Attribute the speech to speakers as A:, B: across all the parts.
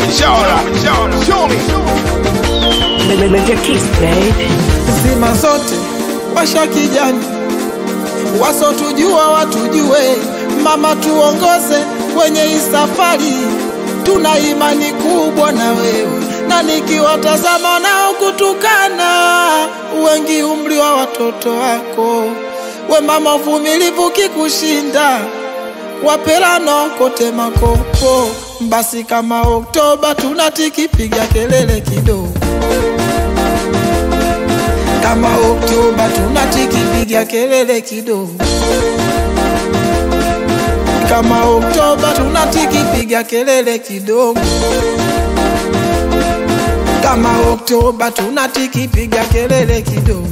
A: Live your kiss, babe.
B: zima zote washa kijani, wasotujua watujue, mama tuongoze kwenye hii safari, tuna imani kubwa na wewe, na nikiwatazama nao kutukana, wengi umri wa watoto wako, we mama uvumilivu kikushinda, wapelano kote makopo, basi kama Oktoba tunatikipiga kelele kidogo kama Oktoba tunatikipiga kelele kidogo, kama Oktoba tunatikipiga kelele kidogo, kama Oktoba tunatikipiga kelele kidogo.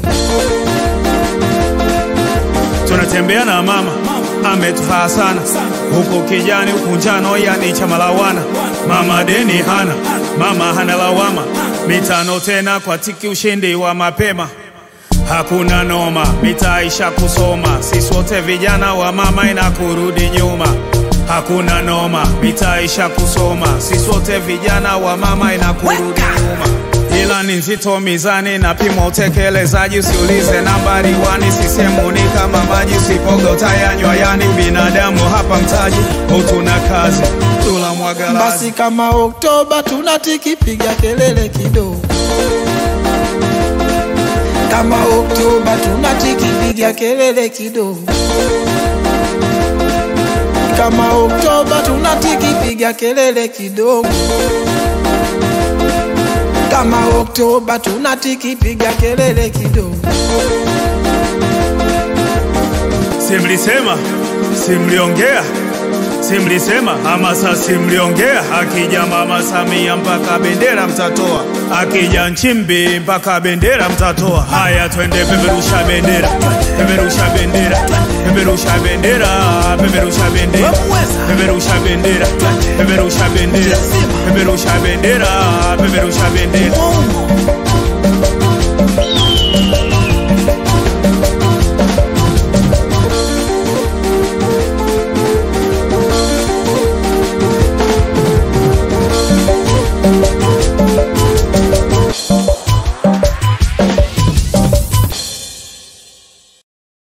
C: tunatembea na mama ametufaa sana huku kijani huku njano yani chama lawana mama deni hana mama hana lawama mitano tena kwa tiki ushindi wa mapema hakuna noma mitaisha kusoma sisi wote vijana wa mama ina kurudi nyuma hakuna noma mitaisha kusoma sisi wote vijana wa mama ina kurudi nyuma ila ni nzito mizani na pima utekelezaji usiulize nambari wani sisemuni kama maji usipoga utayanywa yani binadamu hapa mtaji utuna kazi tula mwagalazi
B: Basi kama Oktoba tunatikipiga kelele kidogo, kama Oktoba tunatikipiga kelele kidogo, kama Oktoba tunatikipiga kelele kidogo, kama Oktoba tunatikipiga kelele kidogo.
C: simlisema simliongea simlisema hamasa simliongea akija mama Samia mpaka bendera mtatoa akija Nchimbi mpaka bendera mtatoa haya twende peperusha bendera peperusha bendera peperusha bendera peperusha bendera peperusha bendera peperusha bendera peperusha bendera peperusha bendera